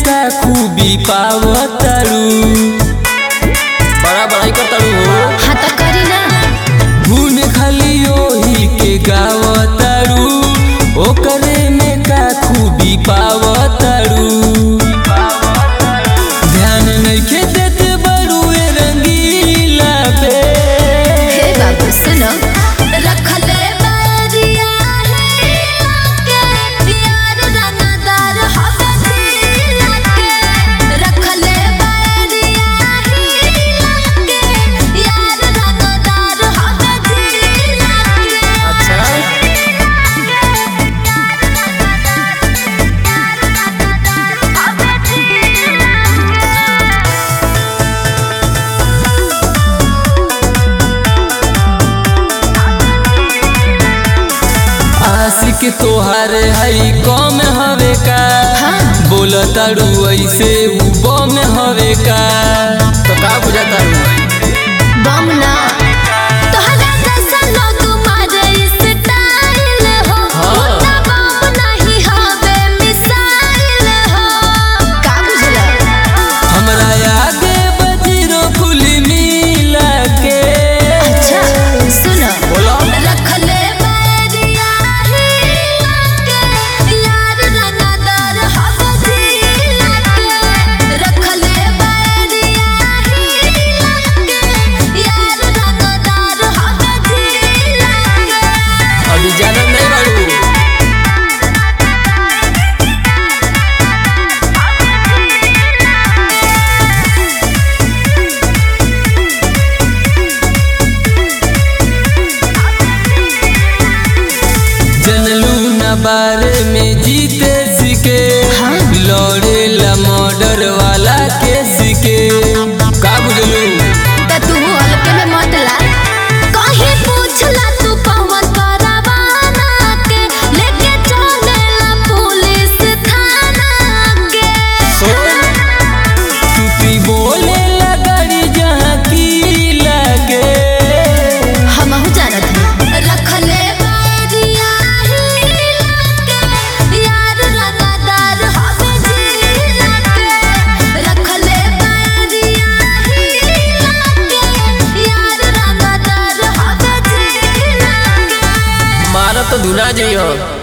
का खूबी पावतारू बड़ा बड़ाई करतारू हो हाँ तो करी ना गुण खाली ओही के गावतारू ओकरे में का खूबी पावतारू ध्यान नइखे देत बड़ुए रंगीला पे हे बाबू सुनो रखले बारिया है के यार रंगदार हवे दिल के रखले बारिया है के यार रंगदार हवे दिल के अच्छा आशिक तोहार हई कम हवे का हाँ। बोलतारू ऐसे उ बम हवे का तो का बुझाता बम ना तोहरा जैसा लोग मारे स्टाइल हो हाँ। उतना बम नहीं हवे मिसाइल हो का बुझला हमरा आगे बजरो कुली मिला के अच्छा सुनो बोलो रखले बैरिया के यार रंगदार हवे दिल के रखले बैरिया के यार रंगदार हवे दिल के अभी जानत नहीं बाड़ू जनलू न बारे में जीते सीखे हाँ। लौड़े ला मर्डर वाला के सीखे का बुझलू त तू हल्के में मत ला कहीं पूछला तू पवन परवाना के लेके चलेला पुलिस थाना के तू पी बोले ला गाड़ी जहाँ की लगे हमहू जानत हई रखले बैरिया के यार रंगदार हवे दिल के रखले बैरिया के यार रंगदार हवे दिल के मारा तो धुना जइयो